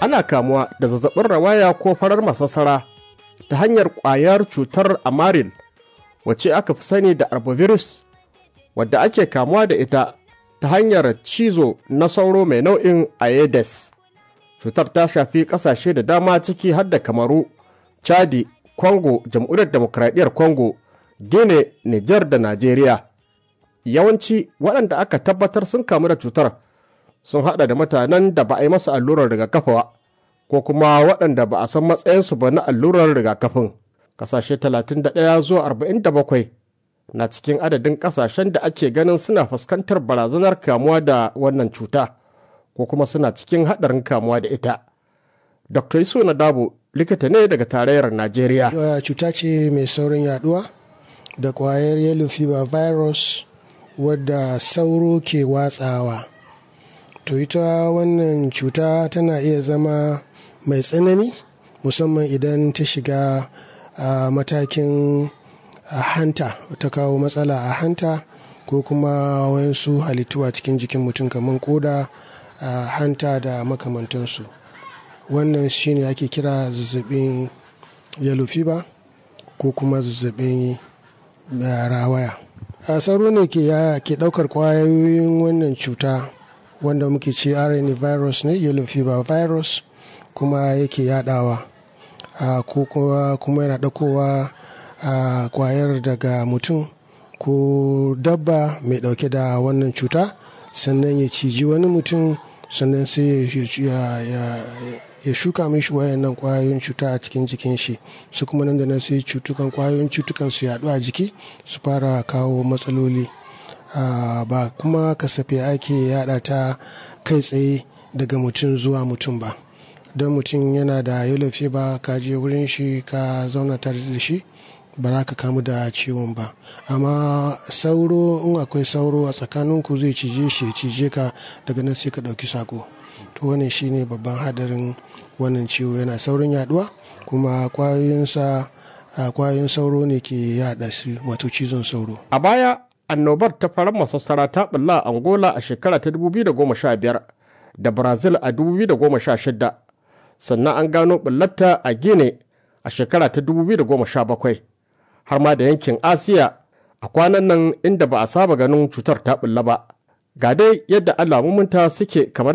ana kamuwa da zazzabin rawaya ko farar masassara ta hanyar ƙwayar cutar amaril wacce aka fi sani da arbovirus wadda ake kamuwa da ita ta hanyar cizo na sauro mai nau'in aedes cutar ta shafi ƙasashe da dama ciki har da kamaru chadi congo jamhuriyar demokradiyyar congo guinea niger da najeriya yawanci waɗanda aka tabbatar sun kamu da cutar sun haɗa da mutanen da ba a yi masu allurar rigakafi ko kuma waɗanda ba a san matsayinsu ba na allurar rigakafin ƙasashe 31 zuwa 47 na cikin adadin ƙasashen da ake ganin suna fuskantar barazanar kamuwa da wannan cuta ko kuma suna cikin haɗarin kamuwa da ita dr iso na dabo likita ne daga tarayyar najeriya cuta ce mai saurin yaduwa da kwayar yellow fever virus wadda sauro ke watsawa to ita wannan cuta tana iya zama mai tsanani musamman idan ta shiga a matakin hanta ta kawo matsala a hanta ko kuma wayansu halittu a cikin jikin mutum kamar koda hanta da makamantansu wannan shine ake kira zazzabin yellow fever ko kuma zazzabin rawaya a sauro ne ke daukar kwayoyin wannan cuta wanda muke ce rna virus ne yellow fever virus kuma yake yadawa ko kuma yana daukowa a kwayar daga mutum ko dabba mai dauke da wannan cuta sannan ya ciji wani mutum sannan sai ya shuka mishi wayannan kwayoyin cuta a cikin jikin shi su kuma nan da nan sai cutukan kwayoyin cutukan su yaɗu a jiki su fara kawo matsaloli ba kuma kasafe ake yada ta kai tsaye daga mutum zuwa mutum ba don mutum yana da yellow fever ka je wurin shi ka zauna tare da shi ba za ka kamu da ciwon ba amma sauro in akwai sauro a tsakaninku zai cije shi cije ka daga nan sai ka ɗauki sako to wannan shine babban hadarin wannan ciwo yana saurin yaduwa kuma kwayoyinsa kwayoyin sauro ne ke yada shi wato cizon sauro a baya annobar ta farar masassara ta bulla a angola a shekara ta 2015 da brazil a 2016 sannan an gano bullarta a gine a shekara ta 2017 har ma da yankin asiya a kwanan nan inda ba a saba ganin cutar ta bulla ba ga dai yadda alamominta suke kamar